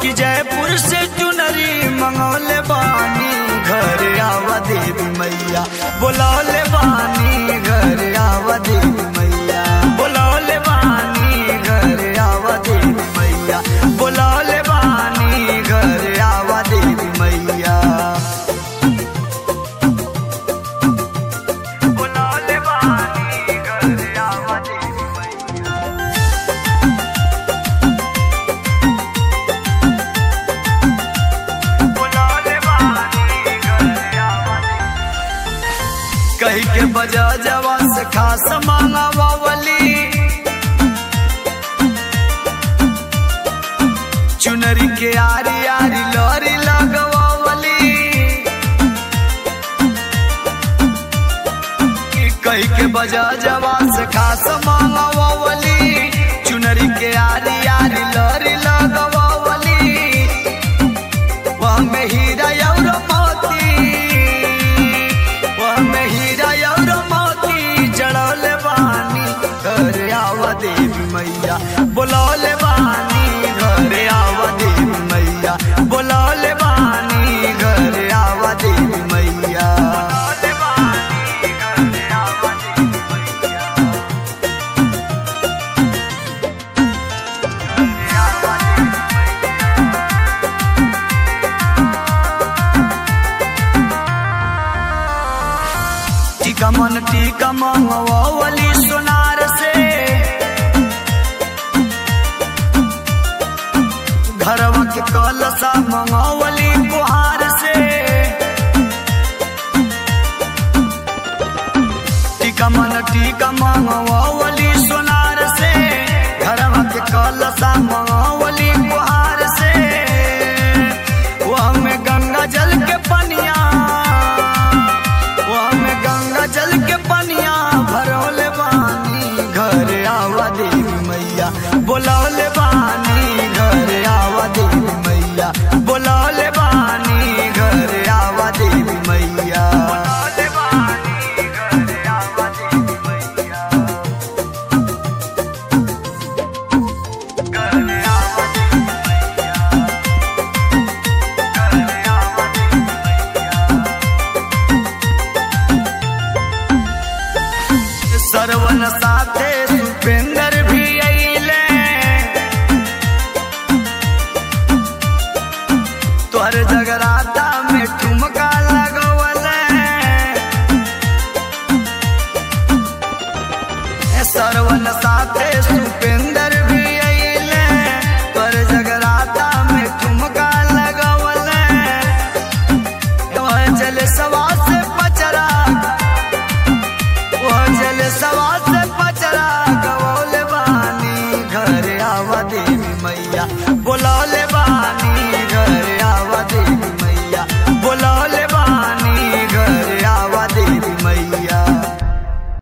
कि जयपुर से चुनरी मंगौले बानी घर आवा देवी मैया बुलौले बानी घर आवा देवी मैया बुलौले बानी घर आवा देवी मैया बुलौले बानी घर आवा देवी मैया बुलौले बानी घर आवा देवी मैया बुलौले बानी घर आवा देवी कही के बजा जवा से खास मांगा बावली चुनरी के आरी आरी लोरी लगवावली कही के बजा जवा से खास मांगा बावली चुनरी के आरी आरी लोरी लगवावली वह में हीरा और मोती वह में हीरा और मोती जड़ौले बानी घर आवा देवी मैया बुलौले बानी घर आवा देवी मैया बुलौले बानी घर आवा देवी मैया बुलौले बानी घर आवा देवी मैया आवा देवी टीका मन टीका मंगवावली सोनार से घरवा के कलसा मंगवावली कुहार से टीका मन टीका मंगवावली सोनार से घरवा के कलसा मंगवावली कुहार से वह में गंगा जल के पनिया वह में गंगा जल के पनिया भरौले बानी घर आवा देवी मैया बोलौले बानी घर आवा देवी मैया बोल